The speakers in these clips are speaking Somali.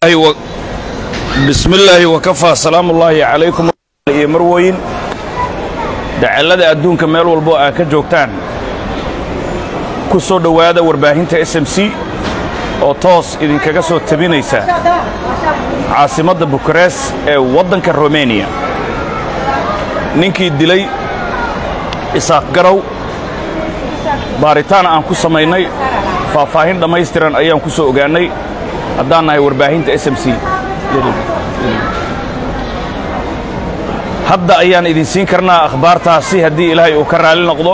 bismi illaahi wakafaa salaamu ullaahi calaykum iyo marweyn dacallada adduunka meel walbo aa ka joogtaan ku soo dhowaada warbaahinta s m c oo toos idinkaga soo tabinaysa caasimadda bukarees ee waddanka romeniya ninkii dilay isaaq garow baaritaan aan ku samaynay faahfaahin dhammaystiran ayaan ku soo ogaannay haddaan nahay warbaahinta s m c hadda ayaan idin siin karnaa akhbaartaasi haddii ilaahay uu ka raalli noqdo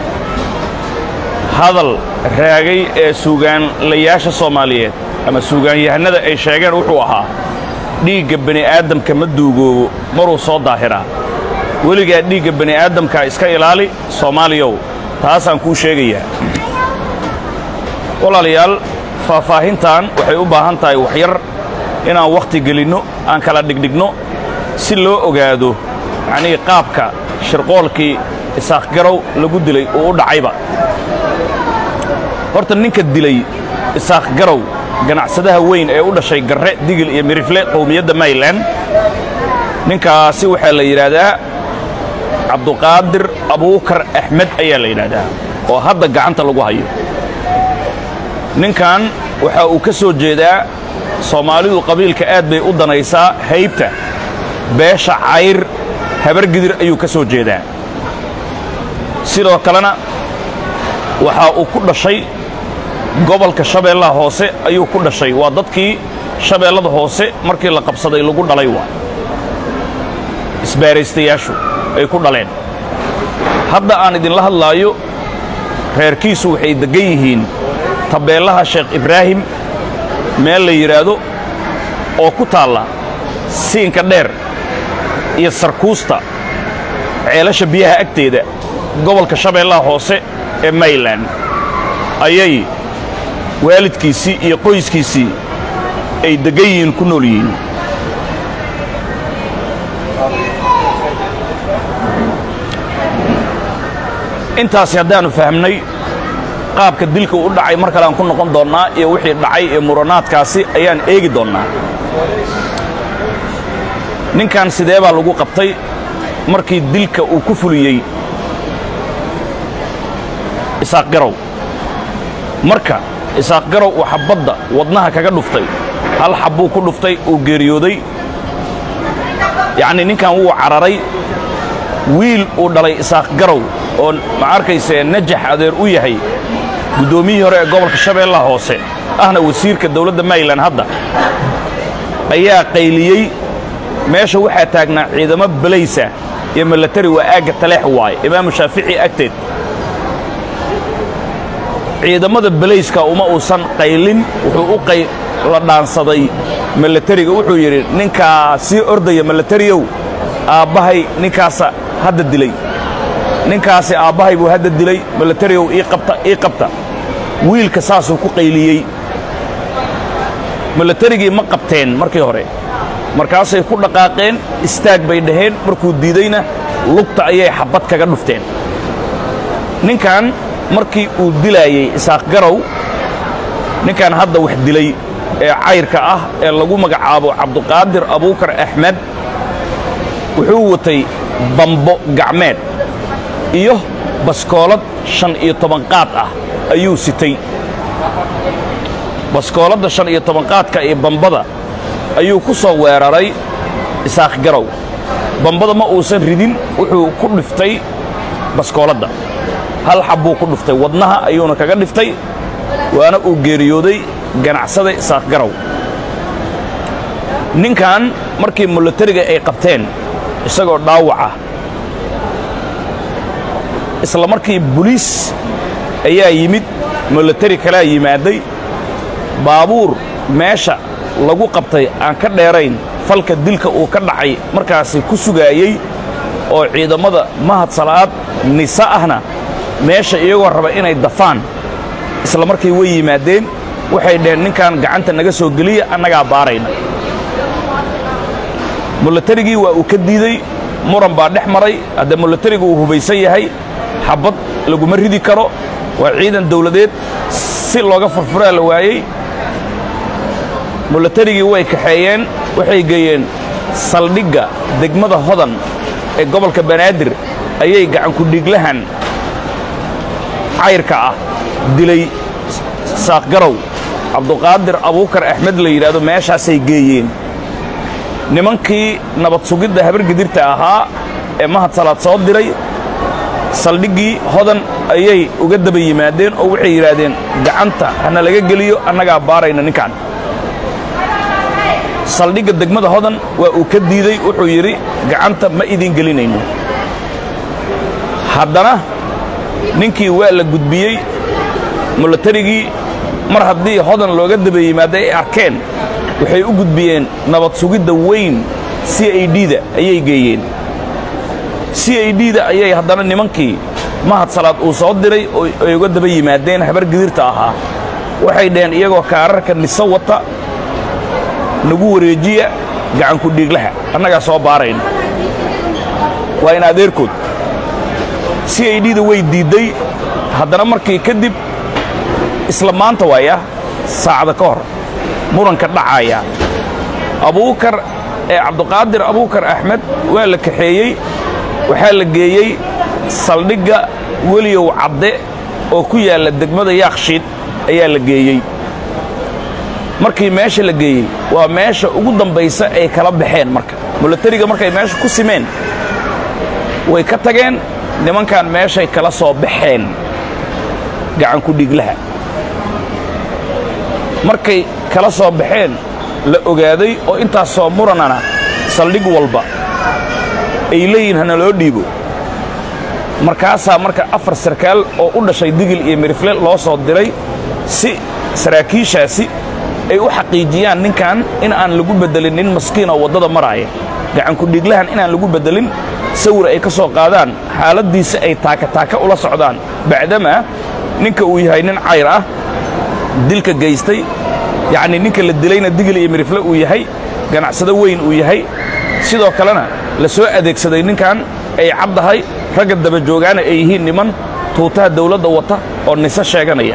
hadal raagay ee suugaanlayaasha soomaaliyeed ama suugaanyahannada ay sheegeen wuxuu ahaa dhiigga bani'aadamka ma duugoobo maruu soo daahiraa weligaa dhiigga bani'aadamkaa iska ilaali soomaaliyow taasaan kuu sheegayaa walaalayaal faahfaahintan waxay u baahan tahay waxyar inaan wakhti gelinno aan kala dhigdhigno si loo ogaado yacnii qaabka shirqoolkii isaaq garow lagu dilay uu u dhacayba horta ninka dilay isaaq garow ganacsadaha weyn ee u dhashay garre digil iyo mirifle qowmiyadda maylan ninkaasi waxaa la yidhaahdaa cabduqaadir abuukar axmed ayaa la yidhaahdaa oo hadda gacanta lagu hayo ninkan waxa uu ka soo jeedaa soomaalidu qabiilka aad bay u danaysaa haybta beesha cayr habargidir ayuu ka soo jeedaa sidoo kalena waxa uu ku dhashay gobolka shabeellaha hoose ayuu ku dhashay waa dadkii shabeellada hoose markii la qabsaday lagu dhalay waa isbaaraystayaashu ay ku dhaleen hadda aan idinla hadlaayo reerkiisu waxay deggan yihiin tabeellaha sheekh ibraahim meel la yidhaahdo oo ku taalla siinka dheer iyo sarkuusta ceelasha biyaha agteeda gobolka shabeellaha hoose ee maylan ayay waalidkiisii iyo qoyskiisii ay deggan yihiin ku nool yihiin intaasi haddaannu fahmnay qaabka dilka u dhacay mar kale aan ku noqon doonnaa iyo wixii dhacay ee muranaadkaasi ayaan eegi doonnaa ninkan sidee baa lagu qabtay markii dilka uu ku fuliyey isaaq garow marka isaaq garow uu xabbadda wadnaha kaga dhuftay hal xabbuu ku dhuftay uu geeriyooday yacnii ninkan wuu cararay wiil uu dhalay isaaq garow oo ma arkaysee najax adeer u yahay guddoomiyihii hore ee gobolka shabeellaha hoose ahna wasiirka dawladda maylan hadda ayaa qayliyey meesha waxaa taagnaa ciidamo balaysa iyo milatari waa aagga taleex waaye imaamu shaafici agteed ciidamada balayska uma uusan qaylin wuxuu u qayla dhaansaday milatariga wuxuu yidhi ninkaa sii ordaya milatariyow aabbahay ninkaasa hadda dilay ninkaasi aabbahay buu hadda dilay milatariyow ii qabta ii qabta wiilka saasuu ku qayliyey milatarigii ma qabteen markii hore markaasay ku dhaqaaqeen istaag bay dhaheen markuu diidayna lugta ayay xabbad kaga dhufteen ninkan markii uu dilaayey isaaq garow ninkan hadda wax dilay ee cayrka ah ee lagu magacaabo cabduqaadir abuukar axmed wuxuu watay bambo gacmeed iyo baskoolad shan iyo toban qaad ah ayuu sitay baskooladda shan iyo toban qaadka iyo bambada ayuu ku soo weeraray isaaq garow bambada ma uusan ridin wuxuu ku dhiftay baskooladda hal xabbuu ku dhiftay wadnaha ayuuna kaga dhiftay waana uu geeriyooday ganacsada isaaq garow ninkan markii milatariga ay qabteen isagoo dhaawaca isla markii boliis ayaa yimid milatari kalaa yimaaday baabuur meesha lagu qabtay aan ka dheerayn falka dilka uu ka dhacay markaasi ku sugaayey oo ciidammada mahad sala'aad nisa ahna meesha iyagoo raba inay dafaan isla markii way yimaadeen waxay dhaheen ninkan gacanta naga soo geliya annagaa baarayna milatarigii waa uu ka diidey muran baa dhex maray hadda milatarigu uu hubaysan yahay xabbad laguma ridi karo waa ciidan dawladeed si looga furfuraa la waayey mulatarigii way kaxeeyeen waxay geeyeen saldhigga degmada hodan ee gobolka banaadir ayay gacankudhiglahan cayrka ah dilay saaqgarow cabduqaadir abuukar axmed la yidhaahdo meeshaasay geeyeen nimankii nabad sugidda habargidirta ahaa ee mahad salaad soo diray saldhiggii hodan ayay uga daba yimaadeen oo waxay yidhaahdeen gacanta hana laga geliyo annagaa baarayna ninkan saldhigga degmada hodan waa uu ka diidey wuxuu yidhi gacanta ma idiin gelinayno haddana ninkii waa la gudbiyey mulatarigii mar haddii hodan looga daba yimaada ay arkeen waxay u gudbiyeen nabad sugidda weyn c i d-da ayay geeyeen c i d-da ayay haddana nimankii mahad salaad uu soo diray oo ay uga daba yimaadeen habar gidirta ahaa waxay dhaheen iyagoo kaararka dhiso wata nagu wareejiya gacanku dhiiglaha annagaa soo baarayna waa in adeerkood c i d-da way diidday haddana markii kadib isla maanta waaya saacada ka hor muranka dhacaya abuukar ee cabduqaadir abuukar axmed waa la kaxeeyey waxaa la geeyey saldhigga weliyow cadde oo ku yaalla degmada yaakshiid ayaa la geeyey markii meesha la geeyey waa meesha ugu dambaysa ay kala baxeen marka mulatariga markay meesha ku simeen way ka tageen nimankan meeshay kala soo baxeen gacanku dhiglaha markay kala soo baxeen la ogaaday oo intaas soo muranana saldhig walba ay leeyihin hana loo dhiibo markaasaa marka afar sarkaal oo u dhashay digil iyo mirifle loo soo diray si saraakiishaasi ay u xaqiijiyaan ninkan in aan lagu beddelin nin maskiin oo waddada maraaya gacankudhiglahan inaan lagu beddelin sawir ay ka soo qaadaan xaaladdiisa ay taakataaka ula socdaan bacdamaa ninka uu yahay nin cayr ah dilka gaystay yacnii ninka la dilayna digil iyo mirifle uu yahay ganacsado weyn uu yahay sidoo kalena la soo adeegsaday ninkan ay caddahay ragga daba joogaana ay yihiin niman tuutaha dawladda wata oo nise sheeganaya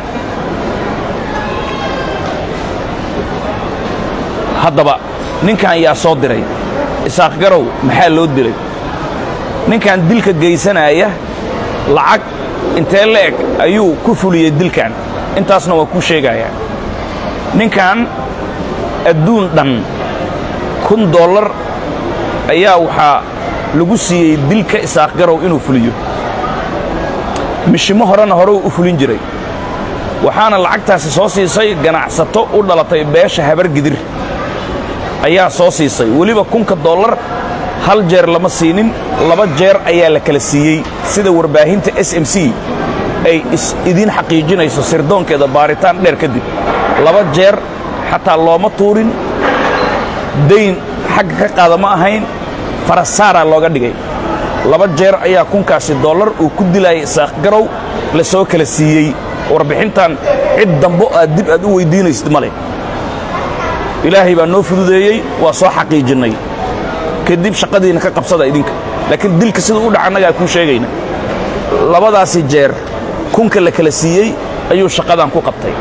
haddaba ninkan yaa soo diray isaaq garow maxaa loo dilay ninkan dilka gaysanaaya lacag intee le'eg ayuu ku fuliyey dilkan intaasna waa kuu sheegayaa ninkan adduun dhan kun dollar ayaa waxaa lagu siiyey dilka isaaq garow inuu fuliyo mishimo horena hore u fulin jiray waxaana lacagtaasi soo siisay ganacsato u dhalatay beesha habar gidir ayaa soo siisay weliba kunka dollar hal jeer lama siinin laba jeer ayaa la kala siiyey sida warbaahinta s m c ay idiin xaqiijinayso sirdoonkeeda baaritaan dheer kadib laba jeer xataa looma tuurin dayn xagga ka qaada ma ahayn farasaaraa looga dhigay laba jeer ayaa kunkaasi dollar uu ku dilayay isaaq garow la soo kala siiyey warbixintan cid dambo aad dib aad u weyddiinaysid ma leh ilaahay baa noo fududeeyey waa soo xaqiijinnay kadib shaqadiinna ka qabsada idinka laakiin dilka siduu u dhaca annagaa kuu sheegayna labadaasi jeer kunka la kala siiyey ayuu shaqadan ku qabtay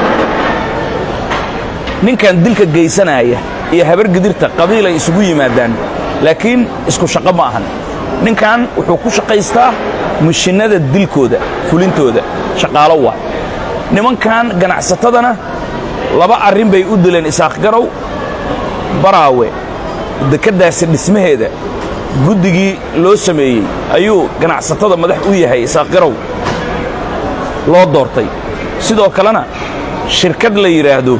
ninkan dilka gaysanaaya iyo habargidirta qabiilay isugu yimaadaan laakiin isku shaqo ma ahan ninkan wuxuu ku shaqaystaa mishinnada dilkooda fulintooda shaqaalo waa nimankan ganacsatadana laba arrin bay u dileen isaaq garow baraawe dekeddaasi dhismaheeda guddigii loo sameeyey ayuu ganacsatada madax u yahay isaaq garow loo doortay sidoo kalena shirkad la yidhaahdo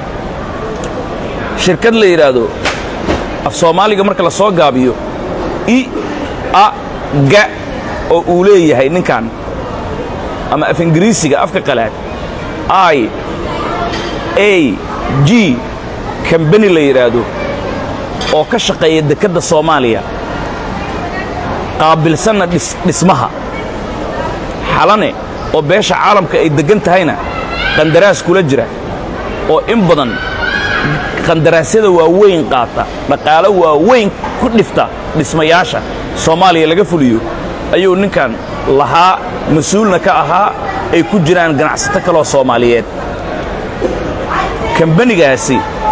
shirkad la yidhaahdo af soomaaliga marka la soo gaabiyo i a ga oo uu leeyahay ninkan ama af ingiriisiga afka qalaad i a g kambani la yidhaahdo oo ka shaqeeya dekedda soomaaliya qaabilsanna dhismaha xalane oo beesha caalamka ay deggan tahayna qandaraas kula jira oo in badan qandaraasyada waaweyn qaata dhaqaalo waaweyn ku dhifta dhismayaasha soomaaliya laga fuliyo ayuu ninkan lahaa mas-uulna ka ahaa ay ku jiraan ganacsato kaloo soomaaliyeed kambanigaasi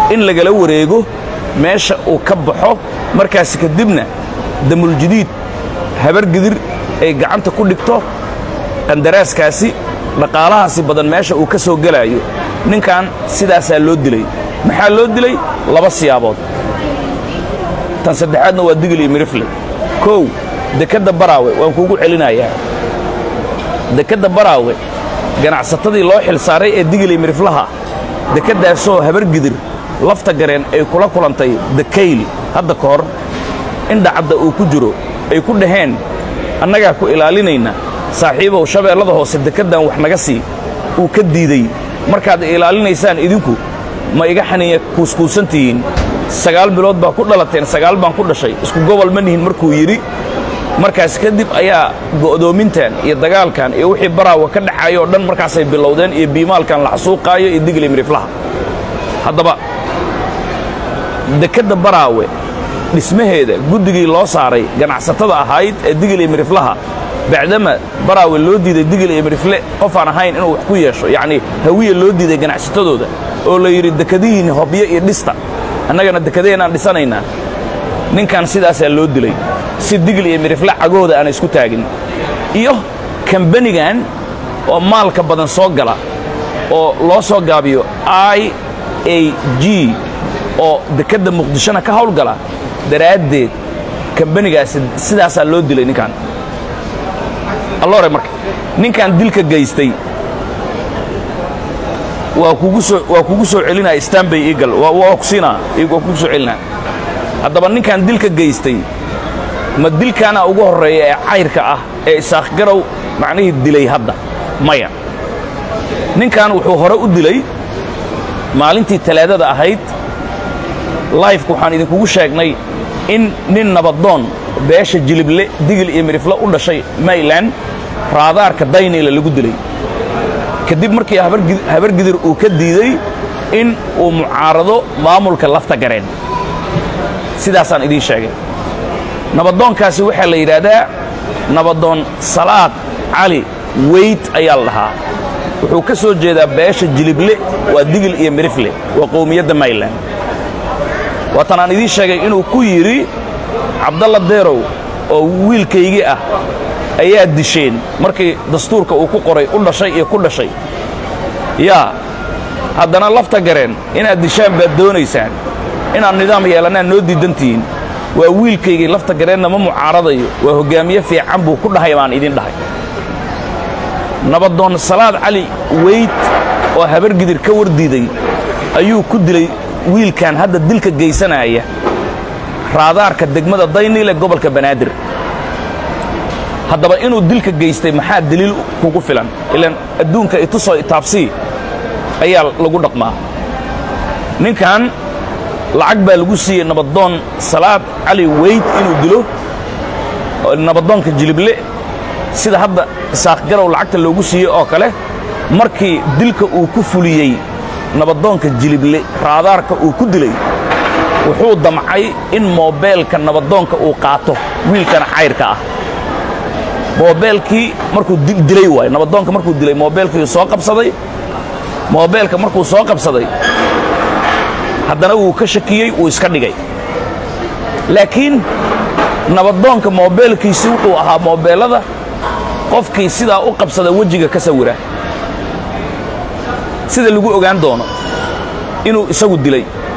in lagala wareego meesha uu ka baxo markaas kadibna damuljadiid habargidir ay gacanta ku dhigto qandaraaskaasi dhaqaalahaasi badan meesha uu ka soo gelaayo ninkan sidaasaa loo dilay maxaa loo dilay laba siyaabood tan saddexaadna waa digil iyo mirifle kow dekedda baraawe waan kuugu celinayaa dekedda baraawe ganacsatadii loo xil saaray ee digil iyo miriflaha dekeddaasoo habargidir lafta gareen ay kula kulantay dakayli hadda ka hor in dhacadda uu ku jiro ay ku dhaheen annagaa ku ilaalinayna saaxiibow shabeellada hoose dekeddan wax naga sii uu ka diidey markaad ilaalinaysaan idinku ma iga xaniya kuuskuusan tihiin sagaal bilood baa ku dhalateen sagaal baan ku dhashay isku gobol ma nihin markuu yidhi markaas kadib ayaa go'doomintan iyo dagaalkan iyo wixii baraawa ka dhaxaaya oo dhan markaasay bilowdeen iyo biimaalkan la xasuuqaayo iyo digli miriflaha haddaba dekedda baraawe dhismaheeda guddigii loo saaray ganacsatada ahayd ee digil iyo miriflaha bacdama baraawe loo diiday digil iyo mirifle qofaan ahayn inuu wax ku yeesho yacnii hawiya loo diiday ganacsatadooda oo la yidhi dekadihiinni hobyo iyo dhista annagana dekadaheenaan dhisanaynaa ninkan sidaasaa loo dilay si digil iyo mirifle cagooda aana isku taagin iyo kambanigan oo maalka badan soo gala oo loo soo gaabiyo i a g oo dekedda muqdishona ka hawlgala daraaddeed kambanigaasi sidaasaa loo dilay ninkan alloore marka ninkan dilka gaystay waa kugu soo waa kugu soo celinaya stanbay eagle waa waa ku siinaa waa kugu soo celinaa haddaba ninkan dilka gaystay ma dilkaana ugu horreeya ee cayrka ah ee isaaq garow macnihii dilay hadda maya ninkan wuxuu hore u dilay maalintii talaadada ahayd laifka waxaan idinkugu sheegnay in nin nabadoon beesha jilible digil iyo mirifle u dhashay mayland raadaarka daynayla lagu dilay kadib markii habargidir uu ka diiday in uu mucaarado maamulka lafta gareen sidaasaan idiin sheegay nabadoonkaasi waxaa la yidhaahdaa nabadoon salaad cali weyd ayaa la dhahaa wuxuu ka soo jeedaa beesha jilible waa digil iyo mirifle waa qowmiyadda mayland waatan aan idiin sheegay inuu ku yidhi cabdalla deerow oo wiilkaygii ah ayaa disheen markii dastuurka uu ku qoray u dhashay iyo ku dhashay yaa haddana lafta gareen inaad dishaan baad doonaysaan inaad nidaam yeelannaan noo diidantihiin waa wiilkaygii lafta gareenna ma mucaaradayo waa hoggaamiye fiican buu ku dhahay baan idin dhahay nabadoon salaad cali weyd oo habargidir ka wardiiday ayuu ku dilay wiilkan hadda dilka geysanaya raadaarka degmada dayniile gobolka banaadir haddaba inuu dilka geystay maxaa deliil kugu filan ilaan adduunka itusoo itaabsii ayaa lagu dhaqmaa ninkan lacag baa lagu siiyey nabadoon salaad cali weyd inuu dilo nabadoonka jilible sida hadda isaaq garow lacagta loogu siiyey oo kale markii dilka uu ku fuliyey nabadoonka jilible raadaarka uu ku dilay wuxuu damcay in moobeelka nabadoonka uu qaato wiilkan cayrka ah moobeelkii markuu dilay waayo nabadoonka markuu dilay moobeelkii soo qabsaday moobeelka markuu soo qabsaday haddana wuu ka shakiyey wuu iska dhigay laakiin nabadoonka moobeelkiisi wuxuu ahaa moobeellada qofkii sidaa u qabsada wejiga ka sawira sida lagu ogaan doono inuu isagu dilay